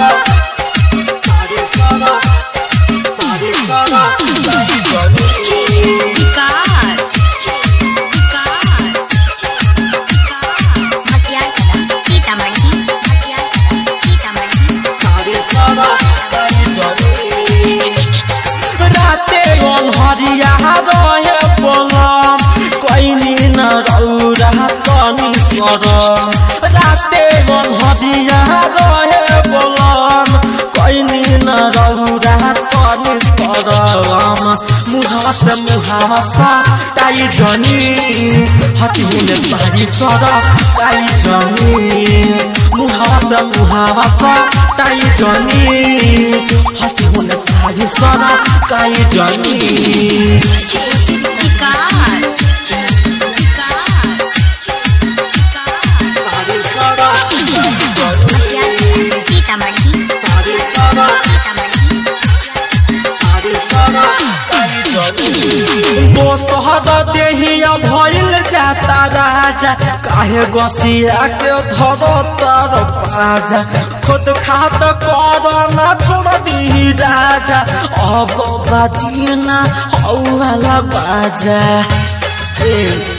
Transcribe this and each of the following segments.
विकास विकास मटियार कला सीतामढ़ी मटियार कला सीतामढ़ी राते अनहरिया रहे पलम कैनी न रौरा तनी सरम राते अनहरिया रहे पलम कैनी न रौरा तनी सरम मुहास मुहासा ताई जनी हति हुने पारी सर ताई जनी मुहास मुहासा ताई जनी हति हुने पारी सर ताई जनी विकास विकास मटियार कला सीतामढ़ी सीतामढ़ी दोसहर देहिया भइल जाता राजा काहे गसिया के धरो तर पाजा खुद खात कर न छोड़ दी राजा अब बाजीना हौला बाजा ए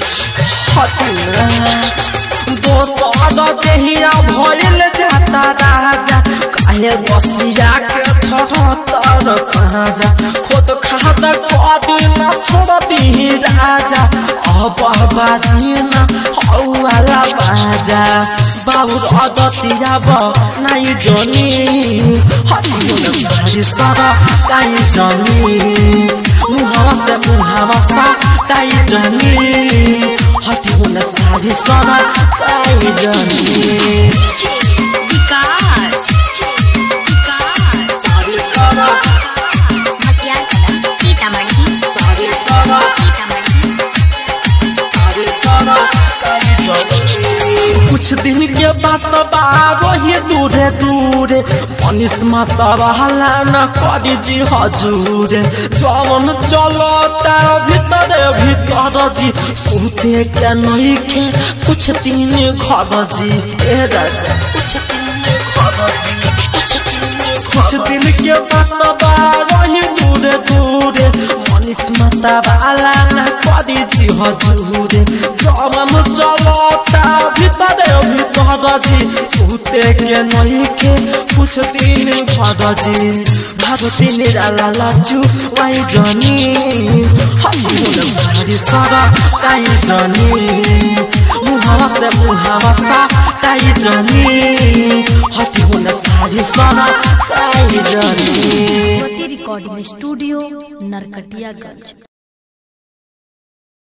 हटिना दोसर देहिया भइल जाता राजा काहे गसिया के धरो तर पाजा खुद खात कदी न छोड़ती राजा अब बाजीना हौला बाजा बाबुर अदतिया ब नाइ जनी हटिन भारी सर काइ जनी मुहावा से मुहावा सा काइ जनी हटिन सारी सर काइ जनी विकास विकास मटियार कला सीतामढ़ी सीतामढ़ी कुछ दिन के बाद बारो ही दूरे दूरे मनीष माता वाला न करी जी हजूरे जवन चलता भीतर भीतर जी सुते के नहीं के कुछ दिन घर जी ए राजा कुछ दिन घर जी कुछ दिन के बाद बारो ही दूरे दूरे मनीष माता वाला न करी जी हजूरे जवन चलता भीतर भीतर जी सुते के नहीं के कुछ दिन भरजी भरती निराला लाजू वाई जनी हमुन भारी सर काई जनी मुहावा से मुहावा सा काई जनी हटी हुन भारी सर काई जनी रिकॉर्डिंग स्टूडियो नरकटियागंज